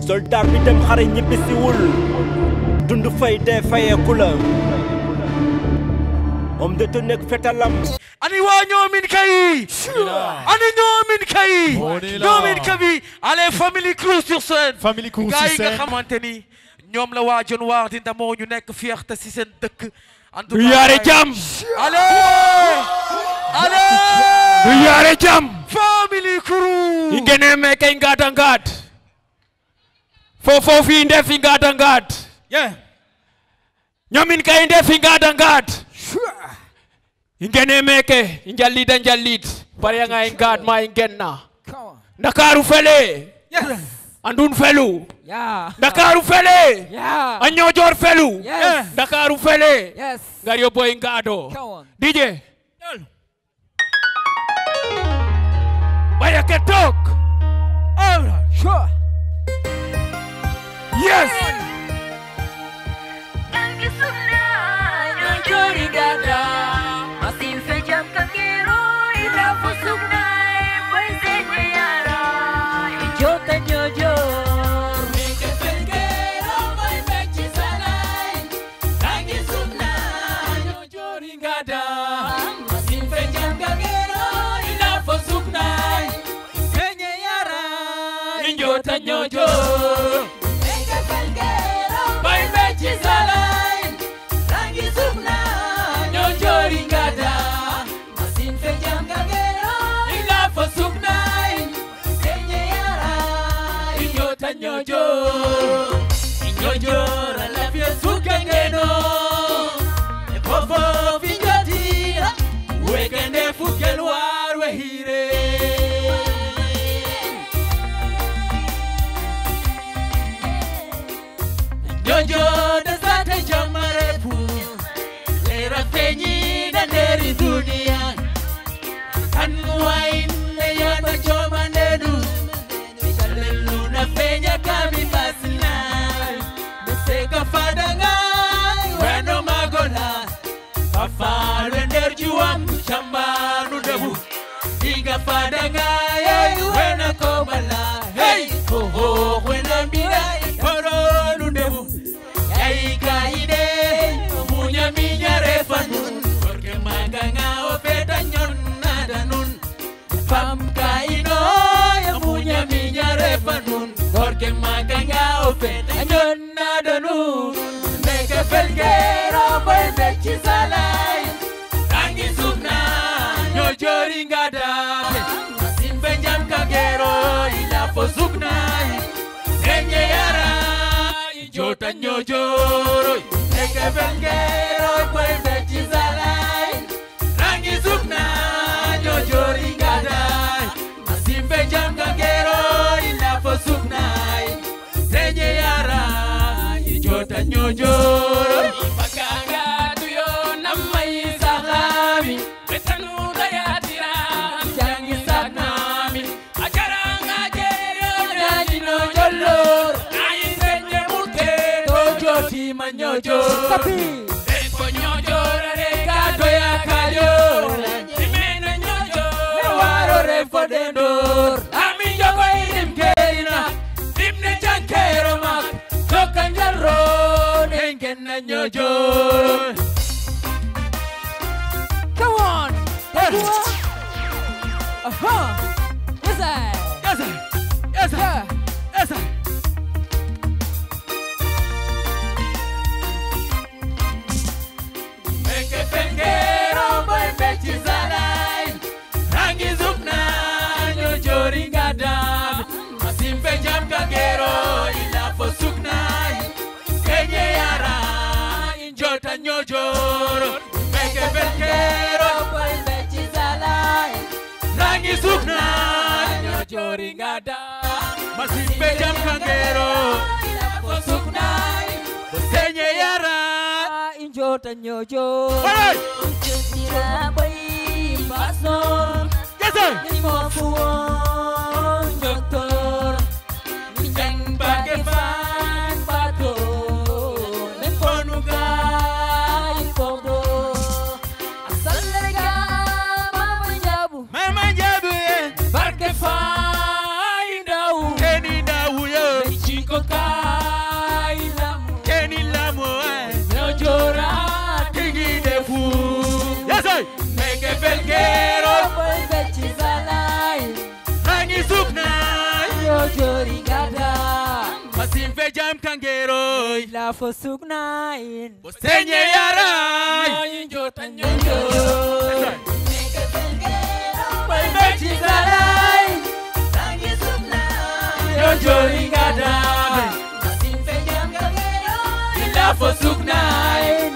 soldat bi dem xare ñibbisiwul dund fay dee fayeeku la homme de tenue ak fetalam ani waa ñoomin kay ani ñoomin kay On est là. ñoomin kabi allez famille crew sur scène Family Crew gars sur yi nga scène. xamante ni ñoom la waa John Waar di ndamoo ñu nekk fierté si seen dëkk en tout du cas, yaare gars yi- jàmm allez allez du yaare jàmm family crew ingene meke ngata ngat fofo fi ndefi ngata ngat yeah ñomin kay ndefi ngata ngat ingene meke njallida njallit pariyanga e ngat ma i ngenna ndakaru fele yeah andun felu Yeah. ndakaru fele Yeah. a ñoojor felu Yes. ndakaru fele Yes. ngar yo boy ngado Come on. dj baya ke tok Sure. yes Njota nyojo Bay mechi salai Rangi sukna Nyojo ringada Masin fejam kagero Ila fo sukna Kenye yara Njota nyojo Nyojo Ralafia sukengeno Efofo finjotira Wekende fukelwar wehire Jojo da zata jamare pu Lera fenyi da neri dunia Anwain ne yata choma nedu Shalelu na fenya kami basina Meseka fadanga Weno magola Fafalwe nder juam chamba nudebu Diga fadanga Hey, wena komala Hey, ho ho, wena mira Koro nudebu Yai kaide Munya minya refanun Porque maganga ofeta nyon nada nun Pam kaino Ya munya minya refanun Porque maganga ofeta nyon nada nun Meke felgero Boy mechi salai Rangi sukna Nyojori ngada Simbe jam kagero Ila fo sukna Enye yara Jota nyojoro Eke belgero Boy mechi salai Rangi sukna Nyojori ngada Simbe jam kagero Ila fo sukna Enye yara Jota nyojoro Bakanga tuyo namai sahabi Betanu dayatira Jangi saknami Ajaranga jerio Nyanino jolor Nayi senye mute Tojo tima nyojo Sapi. Epo nyojo Reka doya kayo Imena nyojo Waro refo dendor Ami jogo irim kerina Dimne chankero mak Tokan jalro Nengen na nyojo Come on. That's one. Uh-huh. Yes, sir. Yes, sir. Yes, sir. Yeah. Yes, sir. Meke fengero boy mechi zalai Rangi zukna nyojori ngadam Masimbe jam kagero ila fo sukna Kenye yara injota nyojoro Meke fengero boy mechi zalai Rangi sukna nyojori ngadam Masimbe jam kagero ila fo sukna Kenye yara Injota nyojo. Alright! Mira boy paso. Yes, sir! Ni mo fuon doctor. Ni jang Bage fan pato. Men ponuga ipodo. Asalega mama jabu. Mama jabu ye Barke fai dau. Keni dawu yo Chico Nyojori gada Masim fe jam kangeroy La fo sugnain Senye yaray Nyinjota Nyojori Boy mechi zalai Nyojori gada La fo sugnain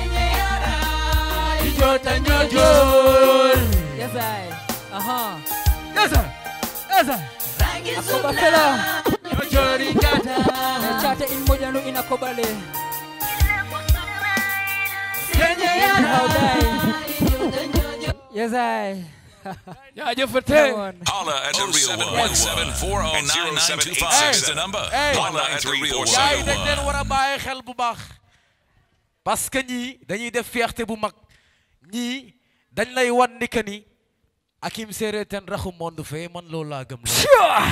Jota nyojol Yes I Aha Yes sir Yes sir Akoba fela Nyojori gada Chate in moja nu inakobale Senye How yaray die Yes I jaajëfate Come on Holla at the real one. 740 is the number. Hey. Holla at the real gars yi dañ leen one. war a bàyyi xel bu baax parce que ñii dañuy def fierté bu mag ñii dañ lay wan ni que ni Hakim Séré ten raxu monde fee man loolu laa gëm la